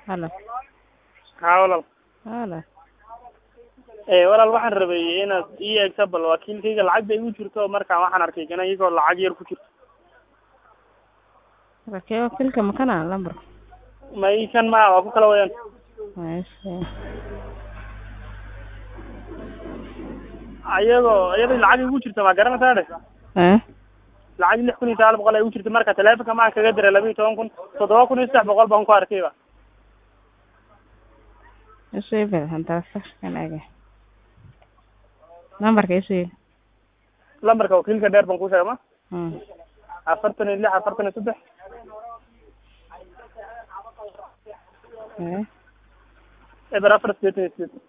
Halo. haa walaal Halo. ee walaal waxaan rabay inaad ii eegto bal wakiilkayga lacag bay igu jirto markaan waxaan arkay kana iyagoo lacag yar ku jirto Rakee wakiilka makana lambar. ma ii kan ma waa ku kala wayaan Meesha. ayagoo iyadoo lacag igu jirto ma garanaysaa dhe Eh? lacag lix kun iyo sagaal boqol ay igu jirto marka taleefonka maan kaga diray laba iyo toban kun toddoba kun iyo saddex boqol baan ku arkayba Isu iibel hantaa kan aga. Lambarka isu iib. lambarka wakiilka dheer baan ku sheegay ma Hmm. afartan iyo lix afartan iyo saddex Eh? eber afar sideetan iyo sideed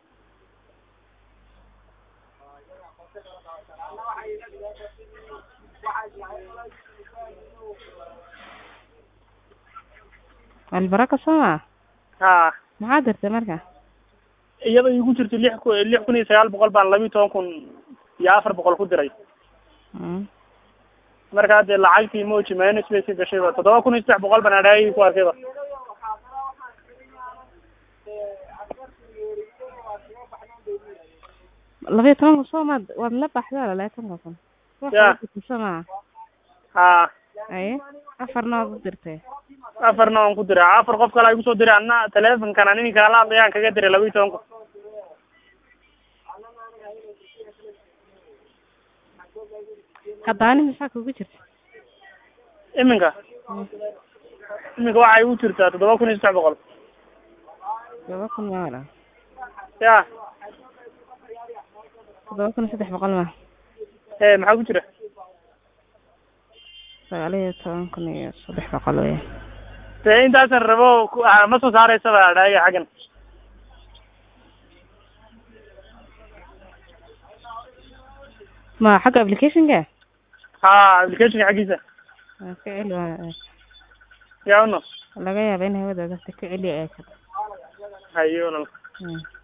Albaraka sama. haa Maxaa dirtay marka? iyadoo igu jirto lix ku lix kun iyo sagaal boqol baan laba iyo toban kun iyo afar boqol ku diray Hmm. marka hadde lacagtii moji minus bay ka gashayba toddoba kun iyo saddex boqol baan adhaagii ku arkayba laba iyo tobanka soo maad waad la baxdaa laba iyo tobanka kun Ya. sama haa aye afarna waad u dirtay afarna waan ku diray afar qof kale igu soo diray anna taleefonkan an ini kaala hadlayaan kaga diray laba iyo toban kun hadaani maxaa kugu jirta iminka iminka waxay igu jirtaa toddoba kun iyo saddex boqol todoba kun ma wala ya todoba kun iyo saddex boqol ma ee maxaa ku jira sagaal iyo toban kun iyo saddex boqol wey dee intaasan rabo ku- ah, ma soo saareysaba adhaaga xaggan ma xagga applicationka haa applicationka xaggiisa waa ka celi waa yaa uno laga yaaba in hawada gasta ka celiya ee hayo walaal Hmm.